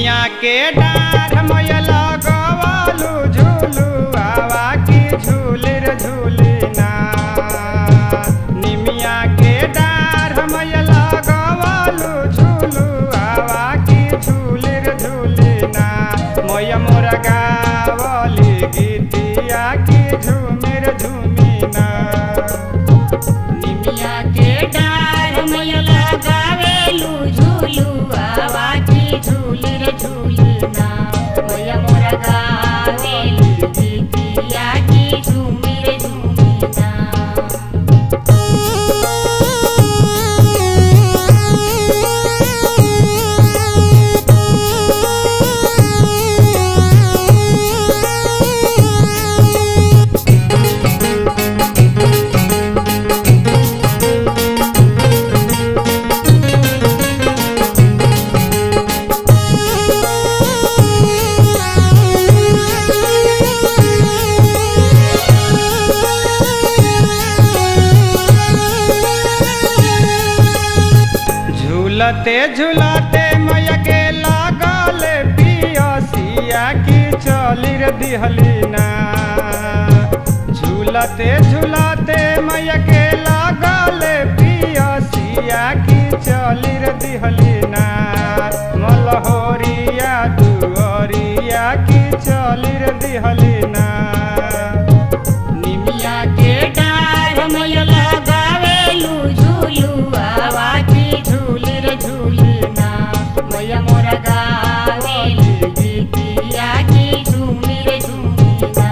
निमिया के डार मैया लगवलू झूलू आवा की झूली रे झूली ना निमिया के डार मैया लगवलू झूलू आवा की झूली रे झूली ना मैया मोरा गावली गीतिया की झूमिर झूमी ना निमिया के डार मैया लगावेलू झूलू आवा की झूली रे झूली ना मैया मोरा गावेली गीतिया की झूमी रे झूमी ना झूलते झूलते मैया के लागल पियसिया की चली रे दिहली ना झूलते झूलते मैया के लागल पियसिया की चली रे दिहली ना मलहोरिया दुअरिया की चली रे दिहली ना निमिया के डार मैया लगावेलू झूलू आवा की झूली रे झूली ना मैया मोरा गावेली गीतिया की झूमी रे झूमी ना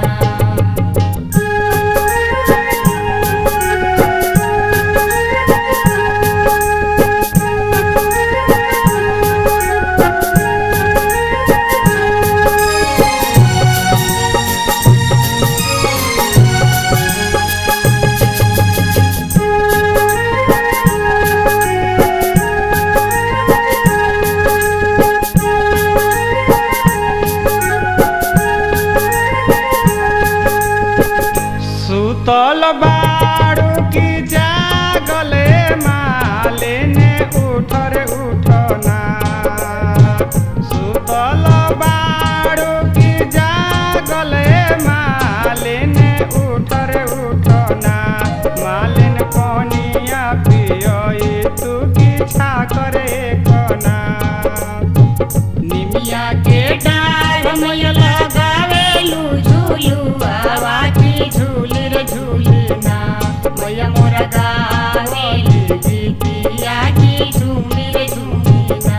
सुतल बाड़ू की जागले मालिने उठर उठना सुतल बाड़ू की जागले मालिने उठर उठना मालिन कोनिया पियोई तू की छाकरे कना निमिया के डार मैया लगावेलू झूलू आवा की झूली रे झूली ना मैया मोरा गावेली गीतिया की झूमी रे झूमी ना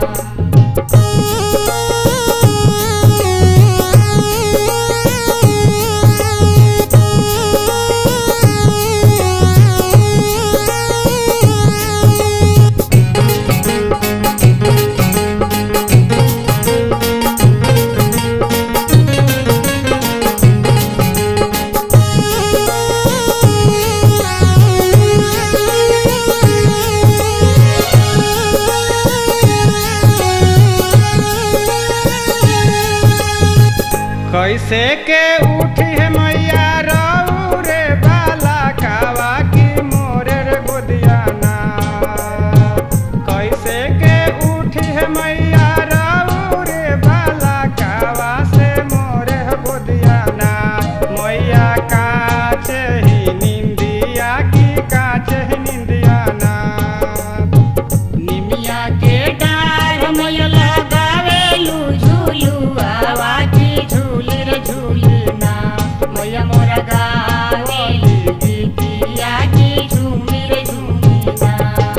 कैसे के उठी है मैया रऊ रे बाला कावा की मोरे रे गोदियाना कैसे के उठी है मैया रऊ रे बाला कावा से मोरे है गोदियाना मैया काचे ही निंदिया की काचे ही निंदियाना निमिया के डार मैया लगावेलू झूलू आवा की झूली रे झूली ना मैया मोरा गावेली गीतिया की झूमी रे झूमी ना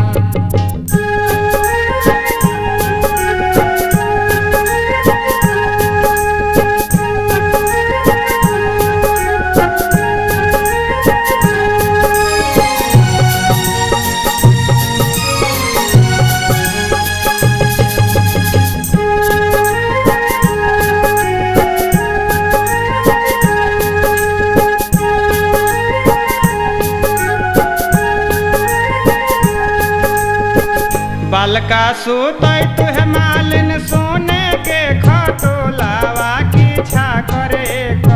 बालका सुतै तुहे मालिन सोने के खटोलावा की छा करे